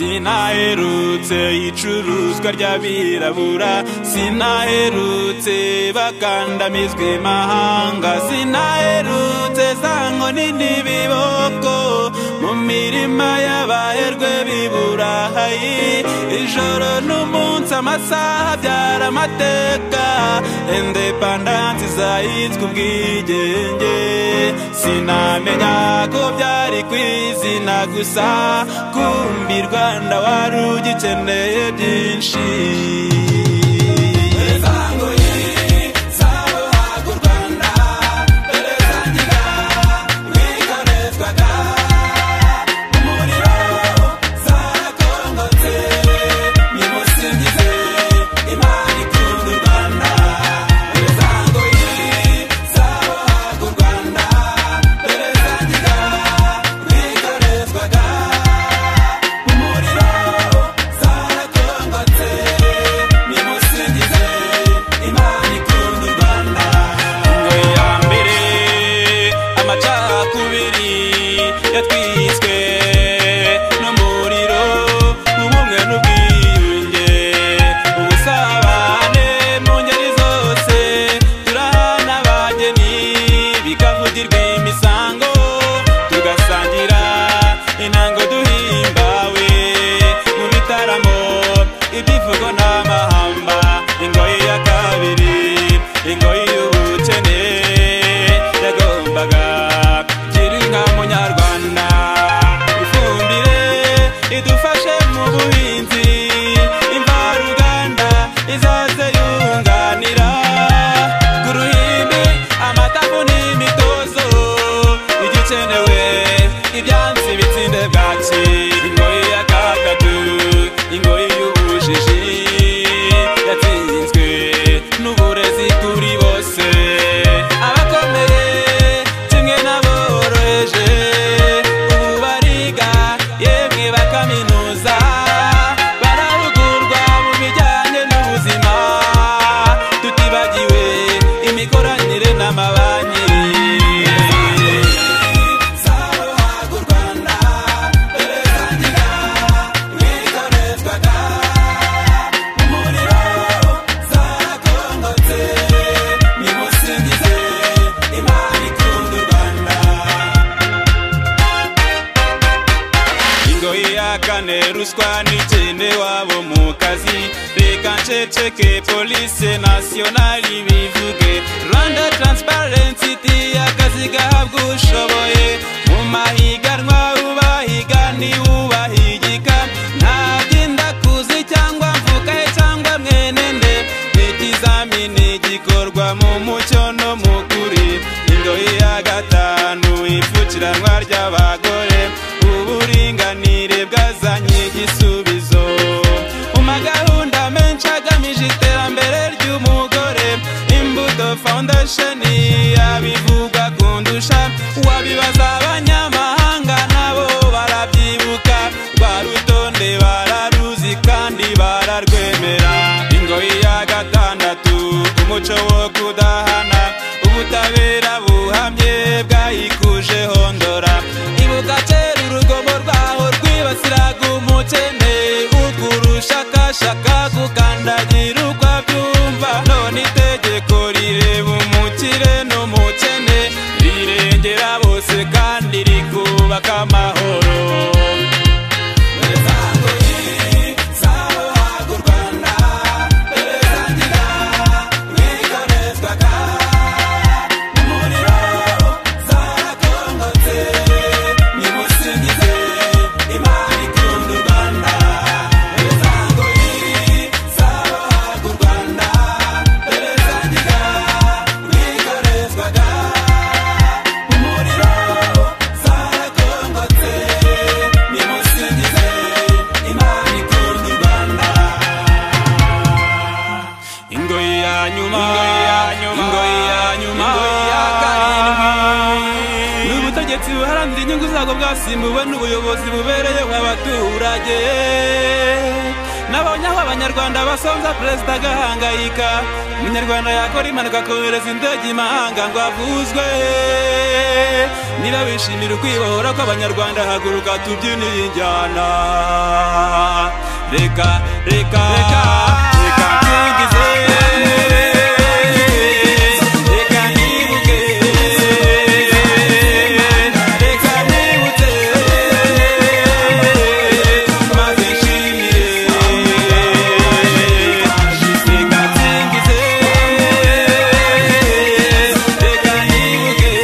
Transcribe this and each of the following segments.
sinaherutse icuruzwa ry'abirabura sinaherutse bakandamizwa imahanga sinaherutse sankoni n'ibiboko mu mirima y'abaherwe b'iburahayi ijoro n'umunsi amasaha abyara amateka indepandansi zahitswe ubwigenge sinamenya ko byari ku izina gusa kumbi rwanda wari ugikeneye byinshi ingo ya mbere amacakubiri yatwiswe n'umuriro ubumwe n'ubwiyunge ubusabane mu ngeri zose turahana abageni bikavugirwa imisango tugasangira intango duhimbawe mu bitaramo ibyivugo n'amahamba ingoyi ya kabiri ingoyi y'ubukene yagombaga gira inka munyarwanda ifumbire idufashe mu buhinzi imvaruganda izaze yunganira ku ruhimbi amatavu n'imitozo igikenewe ibyansi bitsinde bwaki ingoyi ya gatatu ingoyi y'ubujiji yatsinzwe n'uburezi kuri bose abakomeye kimwe n'aboroheje ubu bariga yemwe bakaminuza barahugurwa mu bijyanye n'ubuzima tutibagiwe imikoranire n'amabanki ingoyi ya kane ruswa n'ikende wabo mu kazi reka nceceke polise nasiyonari bivuge rwanda taransiparensi iti akazi gahabwa ushoboye mu mahiganwa ubahiga ntiwubahigika ntabyenda kuzi cyangwa mvukaye cyangwa mwene nde ikizamini gikorwa mu mucyo no mu kuri ingoyi ya gatanu ipfukiranwa ry'abagore uburinganire bwazanye igisubizo mu magahunda menshi agamije iterambere ry'umugore imbuto foundation yabivugwa kundusha wabibaza abanyamahanga nabo barabyibuka rwa rutonde bararuzi kandi bararwemera ingoyi ya gatandatu umuco wo kudahana ubutabera buhamye bwayikuje hondora ibuka kera urugomo rwaho rwibasiraga umukene ukurushakashaka gukandagira uko abyumva none itegeko rireba umukire n'umukene rirengera bose kandi rikubaka amahoro ingoyi ya nyuma ingoyi ya nyuma ya karindwi ni ubutegetsi buharanira inyungu zabwo bwasimbuwe n'ubuyobozi bubereyeho abaturage na nabonye aho abanyarwanda basonza perezida agahangayika umunyarwanda yakora impanuka kohereza indege imahanga ngo avuzwe niba bishimira ukwibohora kw'abanyarwanda haguruka tubyine iyi njyana reka reka reka reka nkigize reka nibuke reka nibutse maze nshimire reka nsingize reka nibuke reka nibutse maze nshimire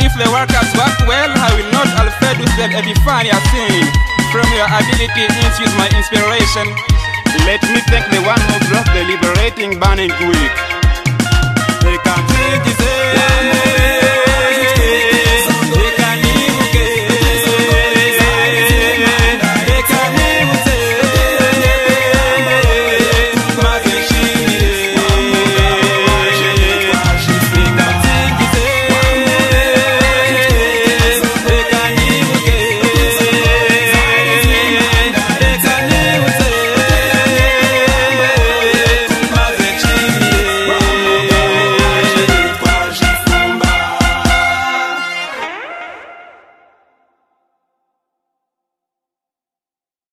If the workers work well, I will not alfed with them edify your sin. From your ability infuse my inspiration. Let me thank the one who brought the liberating burning week. They can take it.